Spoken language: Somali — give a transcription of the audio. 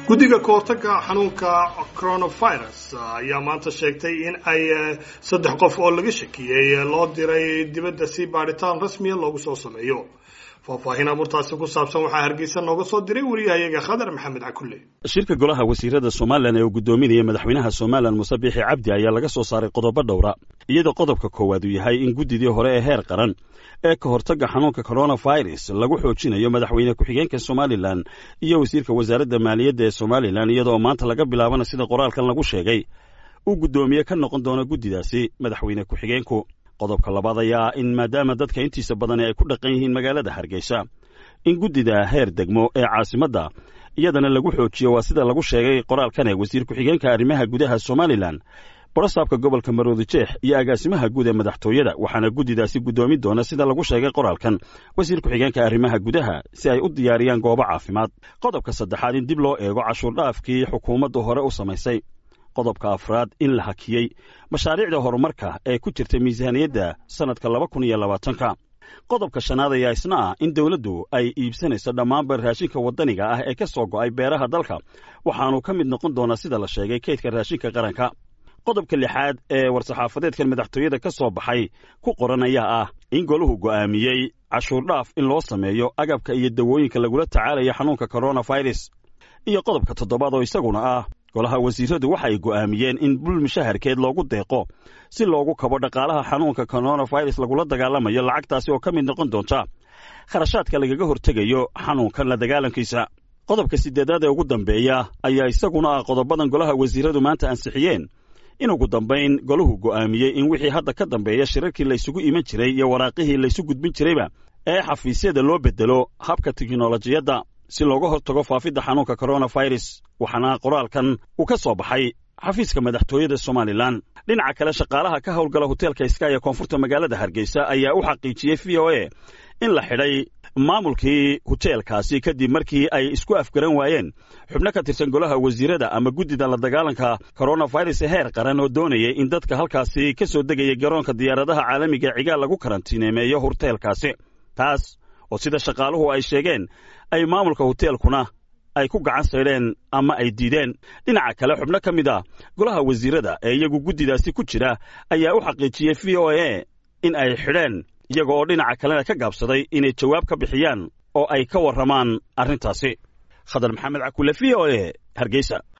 guddiga kahortaga xanuunka coronavirus ayaa maanta sheegtay in ay saddex qof oo laga shakiyey loo diray dibadda si baadhitaan rasmiya loogu soo sameeyo faahfaahin abuurtaasi ku saabsan waxaa hargeysa nooga soo diray wariyahayaga khadar maxamed cakulle shirka golaha wasiirada somalilan ee uu guddoominaya madaxweynaha somalilan muse biixi cabdi ayaa laga soo saaray qodobo dhowra iyadoo qodobka koowaad uu yahay in guddidii hore ee heer qaran ee ka hortagga xanuunka coronavirus lagu xoojinayo madaxweyne ku-xigeenka somalilan iyo wasiirka wasaaradda maaliyadda ee somalilan iyadoo maanta laga bilaabana sida qoraalkan lagu sheegay uu guddoomiye ka noqon doono guddidaasi madaxweyne ku-xigeenku qodobka labaad ayaa in maadaama dadka intiisa badani ay ku dhaqan yihiin magaalada hargeysa in guddida heer degmo ee caasimadda iyadana lagu xoojiyo waa sida lagu sheegay qoraalkan ee wasiir ku-xigeenka arrimaha gudaha somalilan borosaabka gobolka maroodi jeex iyo agaasimaha guud ee madaxtooyada waxaana guddidaasi guddoomin doona sida lagu sheegay qoraalkan wasiir ku-xigeenka arrimaha gudaha si ay u diyaariyaan goobo caafimaad qodobka saddexaad in dib loo eego cashuurdhaafkii xukuumaddu hore u samaysay qodobka afraad in la hakiyey mashaariicda horumarka ee ku jirta miisaaniyadda sannadka laba kun iyo labaatanka qodobka shanaad ayaa isna ah in dawladdu ay iibsanayso dhammaanba raashinka waddaniga ah ee ka soo go'ay beeraha dalka waxaanu ka mid noqon doonaa sida la sheegay kaydka raashinka qaranka qodobka lixaad ee war-saxaafadeedkan madaxtooyada ka soo baxay ku qoran ayaa ah in goluhu go'aamiyey cashuurdhaaf in loo sameeyo agabka iyo dawooyinka lagula tacaalayo xanuunka coronavirus iyo qodobka toddobaad oo isaguna ah golaha wasiiradu waxa ay go'aamiyeen in bul mushaharkeed loogu deeqo si loogu kabo dhaqaalaha xanuunka coronavirus lagula dagaalamayo lacagtaasi oo ka mid noqon doonta kharashaadka lagaga hortegayo xanuunkan la dagaalankiisa qodobka siddeedaad ee ugu dambeeya ayaa isaguna ah qodobadan golaha wasiiradu maanta ansixiyeen in ugu dambayn golahu go'aamiyey in wixii hadda ka dambeeya shirarkii laysugu iman jiray iyo waraaqihii laysu gudbin jirayba ee xafiisyada loo beddelo habka tiknolojiyadda si looga hortago faafidda xanuunka coronavirus waxaana qoraalkan uu ka soo baxay xafiiska madaxtooyada somalilan dhinaca kale shaqaalaha ka howlgala hoteelka iska ee koonfurta magaalada hargeysa ayaa u xaqiijiyey v o a in la xidhay maamulkii hoteelkaasi kadib markii ay isku afgaran waayeen xubno ka tirsan golaha wasiirada ama guddida la dagaalanka coronavirus heer qaran oo doonayay in dadka halkaasi ka soo degaya garoonka diyaaradaha caalamiga cigaal lagu karantiineemeeyo hoteelkaasi taas oo sida shaqaaluhu ay sheegeen ay maamulka hoteelkuna ay ku gacan saydheen ama ay diideen dhinaca kale xubno ka mid ah golaha wasiirada ee iyagu guddidaasi ku jira ayaa u xaqiijiyey v o a in ay xidheen iyaga oo dhinaca kalena ka gaabsaday inay jawaab ka bixiyaan oo ay ka warramaan arrintaasi khadar maxamed cakule v o a hargeysa